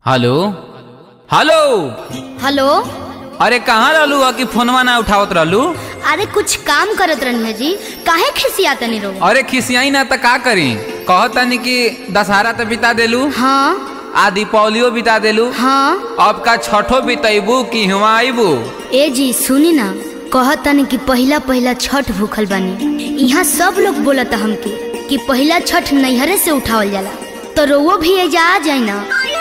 Hello hello hello अरे कहाँ रहलू ह कि फोनवा ना उठावत रहलू अरे कुछ काम करत रहनी है जी काहे खिसिया तनी रो अरे खिसियाई ना त का करी कहतनी कि दशहरा तो बिता देलू हाँ आ दीपावलियो बिता देलू हाँ अब का छठो बितैबू कि हुआ आईबू ए जी सुनी ना कहत तनी कि पहिला पहिला छठ भूखल बानी यहाँ सब लोग बोलता हमके कि पहिला छठ नैहरे से उठावल जाला तो रोवो भी एजा आ जाए ना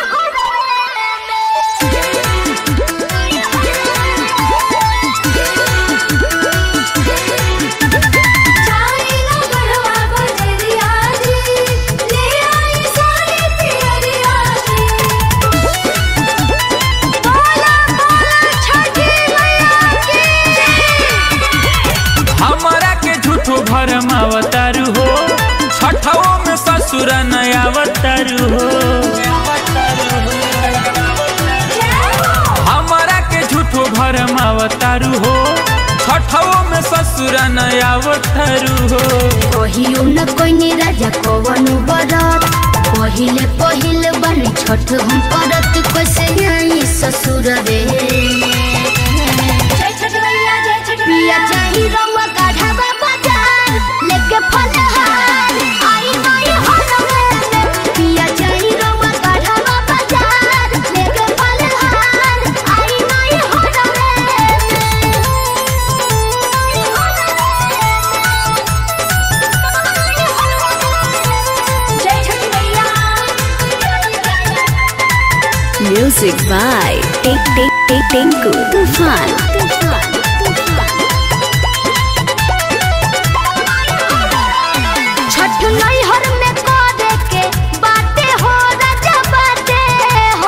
चाइना गढ़वा बजरिया जी ले आई सारी पियरिया जी बोला बोला छठी मैया की हमारा के झूठो भरम अवतारू हो छठवो में ससुर नया अवतारू हो हमारा के झूठो भरम अवतारू हो छठवो में ससुर नया अवतारू हो कहियो न कोई राजा कवनु बरत पहिले पहिले बनी छठ हम करत कैसे आई ससुर रे जय छठ मैया जय छठ पिया मैया चाही रउआ काढ़ावा बाजार लेके फलहार आई नई हरमे पिया चाही रउआ काढ़ावा बाजार लेके फलहार आई नई हरमे जय छठ मैया Music by Tink Tink Tink Tinku Tufan. Tufan. Chhath नैहर में करे के बाटे हो राजा बाटे हो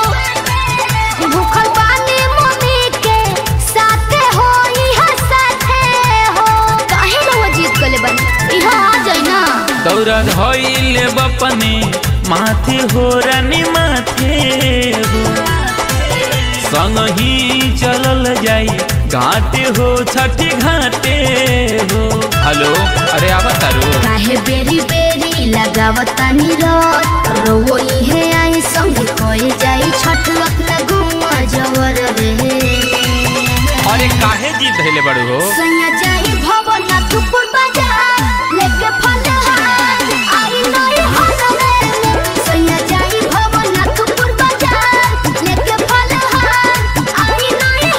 भूखल पानी मम्मी के साथे हो इहा साथे हो काहे रउआ जीत कले बनी इहा आ जाई ना दौरा धोइले बपने माथे हो रानी माथे हो संग ही चलल जाई घाटे हो छठी घाटे हो हेलो अरे आवा तारू काहे बेरी बेरी लगावतानी रत रोवो इहे आई संग कोई जाई छठ अपना घुमा जवर रे अरे काहे जीत धैले बड़ू हो सैया जाई भवनाथपुर बाजार लेके फलहार आई नई हरमे सैया जाई भवनाथपुर बाजार लेके फलहार आई नई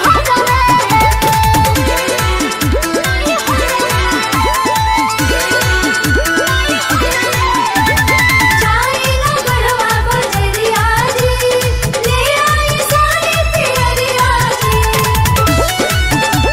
चाइना गढ़वा बजरिया जी ले आई सारी पियरिया जी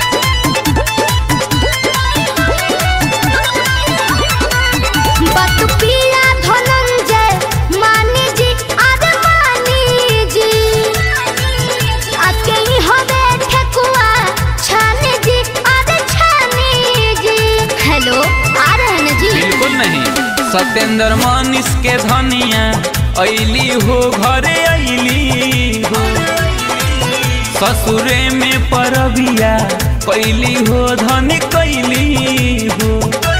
बात पिया धनंजय मानी जी अरे मानी जी आके ही हवे ठेकुआ छानी जी अरे छानी जी हेलो आ रहे हैं ना जी बिल्कुल नहीं सत्येंद्र मनीष के धनिया ऐली हो घरे ऐली हो ससुरे में परबिया कैली हो धनी कैली हो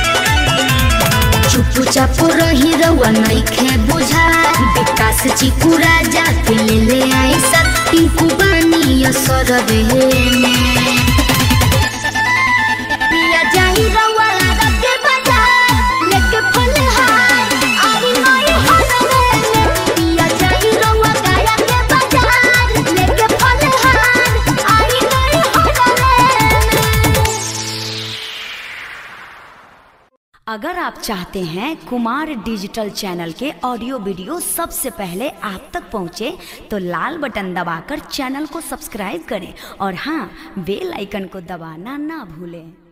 चुप चाप रही रउआ नइखे बुझा विकास चिकू राजा के ले ले आई शक्ति कुबानी असर रे पिया जाई रउआ लागा के बाजार लेके फलहार आई नई हरमे पिया जाई रउआ गाया के बाजार लेके फलहार आई नई हरमे अगर आप चाहते हैं कुमार डिजिटल चैनल के ऑडियो वीडियो सबसे पहले आप तक पहुंचे तो लाल बटन दबाकर चैनल को सब्सक्राइब करें और हाँ बेल आइकन को दबाना ना भूलें